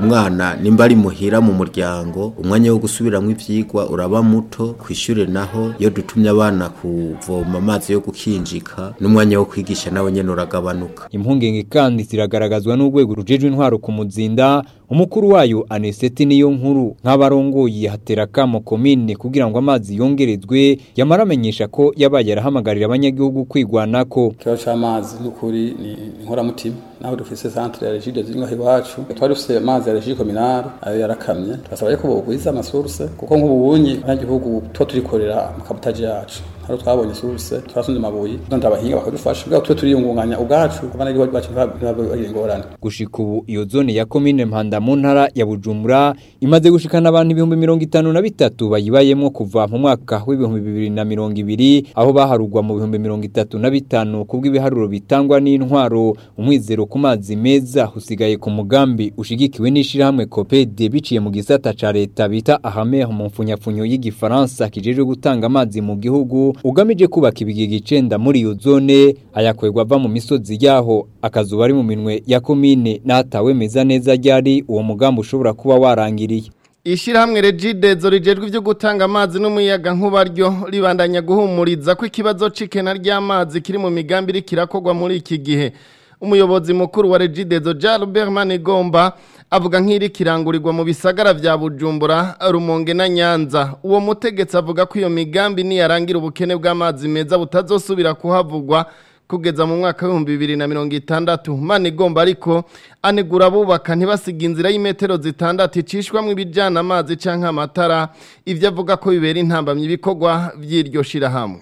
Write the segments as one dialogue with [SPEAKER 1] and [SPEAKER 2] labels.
[SPEAKER 1] umwana nimba ari muhira mu muryango umwanya wo gusubiramwo ivyigwa uraba muto kwishure naho iyo dutumye abana kuvoma amazi yo gukinjika n'umwanya wo kwigisha nawe nyene uragabanuka
[SPEAKER 2] impungenge kandi ziragaragazwa n'urwego rujejwe intwaro ku muzinda umukuru wayo aneseti niyo nkuru nk'abarongoye hatera kamo komine kugira ngo amazi yongerezwe yamara amenyesha ko yabaye arahamagarira abanyagihugu kwigwanako
[SPEAKER 3] ikibazo c'amazi n'ukuri ni inkoramutima naho dufise centre ya regide ziri ngaho iwacu twari dufise amazi ya regide kominare ayo yarakamye turasaba yuko bogwiza amasource kuko nk'ubunyi abanyagihugu tuba turikorera mu kabutaje yacu haro twabonye source turasunze amabuye none abahinga bakadufasha kugira tube turiyungunganya ubwacu abanyagihugu bacu ntibagira ingorane
[SPEAKER 2] gushika ubu iyo zone ya komine mpanda mu ntara ya bujumbura imaze gushikana abantu ibihumbi mirongo itanu na bitatu bayibayemwo kuva mu mwaka w'ibihumbi bibiri na mirongo ibiri aho baharugwa mu bihumbi mirongo itatu na bitanu kubw'ibiharuro bitangwa n'intwaro umwizero ku mazi meza usigaye ku mugambi ushigikiwe n'ishirahamwe kopede biciye mu gisata ca leta bita ahamer mu mfunyapfunyo y'igifaransa kijejwe gutanga amazi mu gihugu ugamije kubaka ibigega icenda muri iyo zone ayakwegwa ava mu misozi yaho akazuba ari mu minwe ya komine n'atawemeza neza ryari uwo mugambi ushobora kuba warangiriye
[SPEAKER 4] Ishirahamwe Regidezo rijejwe ivyo gutanga amazi n'umuyaga nkuba ryo ribandanya guhumuriza ko ikibazo c'ikena ry'amazi kiri mu migambi iri kirakogwa muri iki gihe umuyobozi mukuru wa Regidezo Jalbert Manigomba avuga nk'iri kirangurirwa mu bisagara vya Bujumbura Rumonge na Nyanza uwo mutegetsi avuga ko iyo migambi niyarangira ubukene bw'amazi meza butazosubira kuhavugwa kugeza mu mwaka w'ibihumbi bibiri na mirongo itandatu Manigomba ariko anegura abubaka ntibasiga inzira y'imetero zitandatu icishwamwo ibijyana amazi canke amatara ivyo avuga ko bibera intambamyi ibikorwa vy'iryo shirahamwe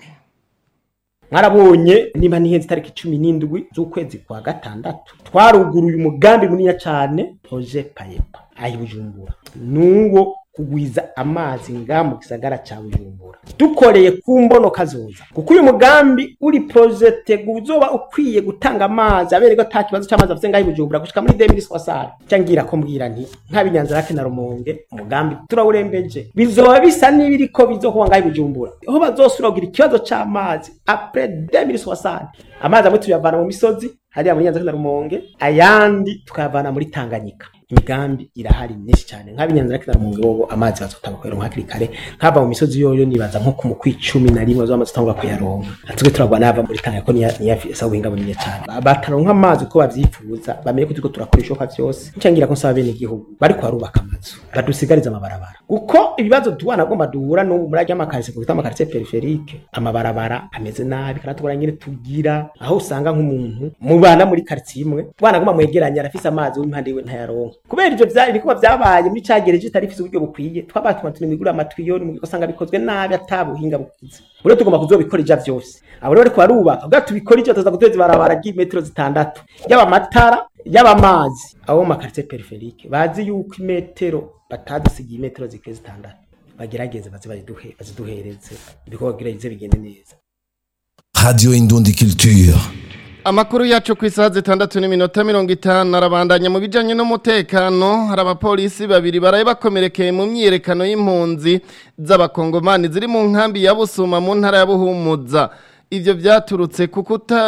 [SPEAKER 5] mwarabonye niba nihenze itariki cumi n'indwi z'ukwezi kwa gatandatu twaruguruye umugambi munini cyane proje payepa ayi bujumbura nuwo kugwiza amazi nga mu gisagara ca bujumbura dukoreye ku mbono kazoza kuko uyu mugambi uri projete guzoba ukwiye gutanga amazi abereko ata kibazo c'amazi afise ngaho i bujumbura gushika muri 2060 cangira ko mbwira nti nk'abinyanza rake na rumonge umugambi turawurembeje bizoba bisa n'ibiriko bizokuba ngaho i bujumbura aho bazosubira kugira ikibazo c'amazi après 2060 amazi amwe tuyavana mu misozi hariya muri nyanza na rumonge ayandi tukayavana muri tanganyika imigambi irahari myinshi cyane nk'abinyanza rake na rumonge bobo amazi bazotanga kuyaronka hakiri kare nk'ava mu misozi yoyo nibaza nko ku mukwi cumi na rimwe bazamaze gutangura kuyaronka natwe turagwa n'ava muri tanganyika ko niyafisa ubuhinga bunini cyane bataronka amazi uko bavyifuza bamenye ko turiko turakora ibishoboka vyose ncangira ko nsaba bene igihugu bariko barubaka amazu badusigariza amabarabara kuko ibibazo duhana agomba duhura n'ubu muri arya makarise kuko amakarise periferike amabarabara ameze nabi kandi tubona nyine tugira aho usanga nk'umuntu mubana muri quartier imwe bwana agomba mwegeranya arafise amazi w'impande yiwe ntayaronka kubera ivyo vyari bikuba vyabaye muri cagereje itarifise uburyo bukwiye twabatuma tunimigura amatwiyo mu usanga bikozwe nabi atabuhinga bukize bure tugomba kuzobikora ija vyose abo rero bariko barubaka kugira tubikora ivyo tuza guteza ibarabara ry'imetero zitandatu yaba amatara yaba amazi abo mu makaritiye periferike bazi yuko imetero batadusigiye imetero zikwiye zitandatu bagerageze baze baziduhereze ibikorwa kugira bigende neza
[SPEAKER 6] Radio Indundi Culture.
[SPEAKER 4] Amakuru yacu ku isaha zitandatu n'iminota mirongo itanu arabandanya mu bijyanye n'umutekano hari abapolisi babiri baraye bakomerekeye mu myiyerekano y'impunzi z'abakongomani ziri mu nkambi ya Busuma mu ntara ya Buhumuza ibyo byaturutse ku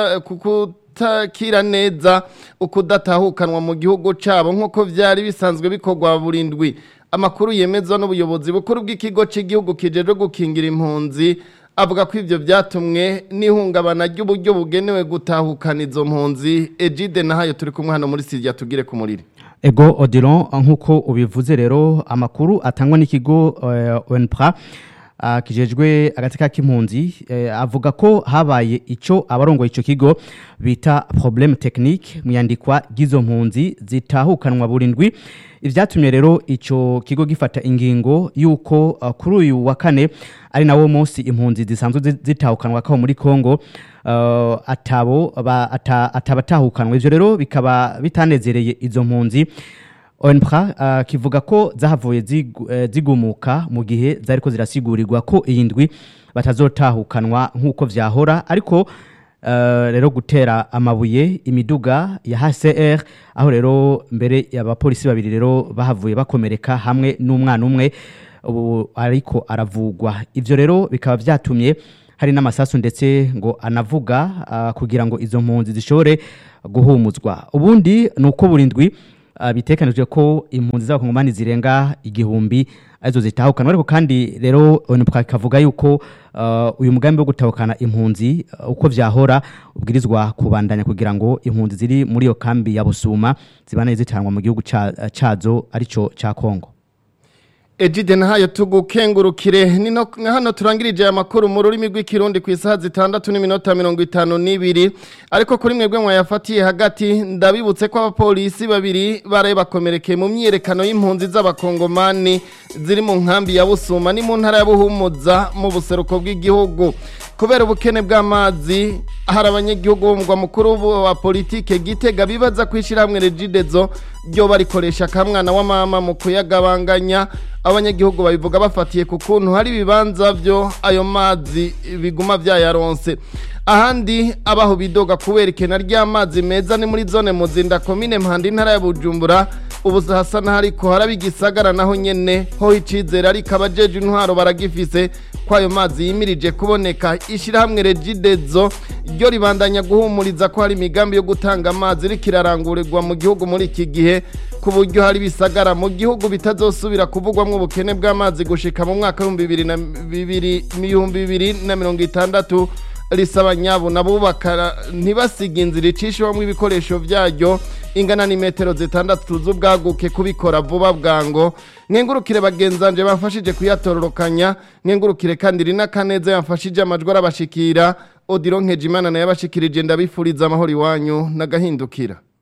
[SPEAKER 4] kutakira neza ukudatahukanwa mu gihugu cyabo nk'uko byari bisanzwe bikorwa burindwi amakuru yemezwa n'ubuyobozi bukuru bw'ikigo cy'igihugu kijeje gukingira impunzi avuga ko ibyo byatumwe n'ihungabana ry'uburyo bugenewe gutahukana izo mpunzi ejide nahayo turi kumwe hano muri siriya tugire ku muriro
[SPEAKER 7] ego odilon nk'uko ubivuze rero amakuru atangwa n'ikigo onpra kijejwe agateka k'impunzi avuga ko habaye icyo abarongoye icyo kigo bita problème technique mu yandikwa ry'izo mpunzi zitahukanwa burindwi ibyatumye rero icyo kigo gifata ingingo y'uko kuri uyu wa kane ari nawo munsi impunzi zisanzwe zitahukanwa kaho muri Kongo atabo atabatahukanwa ivyo rero bikaba bitanezereye izo mpunzi ONPRA kivuga ko zahavuye zigumuka mu gihe zariko zirasigurirwa ko iyi ndwi batazotahukanwa nk'uko vyahora ariko rero gutera amabuye imiduga ya HCR aho rero mbere y'abapolisi babiri rero bahavuye bakomereka hamwe n'umwana umwe ubu ariko aravugwa ivyo rero bikaba vyatumye hari n'amasasu ndetse ngo anavuga kugira ngo izo mpunzi zishobore guhumuzwa ubundi ni uko burindwi ah, bitekanijwe ko impunzi z'abakongomani zirenga igihumbi arizo zitahukana ariko kandi rero onipka kavuga yuko ah, uyu mugambi wo gutahukana impunzi ah, uko vyahora ubwirizwa kubandanya kugira ngo impunzi ziri muri iyo kambi ya Busuma zibane zitanwa mu gihugu ca- cazo arico ca Kongo
[SPEAKER 4] Ejide nahayo tugukengurukire nino hano turangirije aya makuru mu rurimi rw'ikirundi ku isaha zitandatu n'iminota mirongo itanu n'ibiri ariko kuri mwebwe mwayafatiye hagati ndabibutse ko abapolisi babiri baraye bakomerekeye mu myiyerekano y'impunzi z'abakongomani ziri mu nkambi ya Busuma ni mu ntara ya Buhumuza mu buseruko bw'igihugu kubera ubukene bw'amazi hari abanyagihugu bo mu mugwa mukuru wa politike gitega bibaza kwishyira hamwe regidezo ryo barikoresha kamwana wa mama mu kuyagabanganya abanyagihugu babivuga bafatiye ku kuntu hari ibibanza byo ayo mazi biguma byayaronse ahandi abaho bidoga kubera ikena ry'amazi meza ni muri zone muzinda komine mpanda intara ya bujumbura ubu hasa n'ahariko haraba igisagara naho nyene ho icizere ariko abajeje intwaro baragifise ko ayo mazi yimirije kuboneka ishyirahamwe regidezo ryo ribandanya guhumuriza ko hari imigambi yo gutanga amazi iriko irarangurirwa mu gihugu muri iki gihe ku buryo hari ibisagara mu gihugu bitazosubira kuvugwamwo ubukene bw'amazi gushika mu mwaka w'ibihumbi bibiri na bibiri ibihumbi bibiri na mirongo itandatu risaba nyabo nabubaka ntibasiga inzira icishwamo ibikoresho byaryo ingana n'imetero zitandatu z'ubwaguke kubikora vuba bwango nkengurukire bagenzanje bamfashije kuyatororokanya nkengurukire kandi rina kaneza yamfashije amajwi arabashikira odiro nkejimana nayo abashikirije ndabifuriza amahoro iwanyu n'agahindukira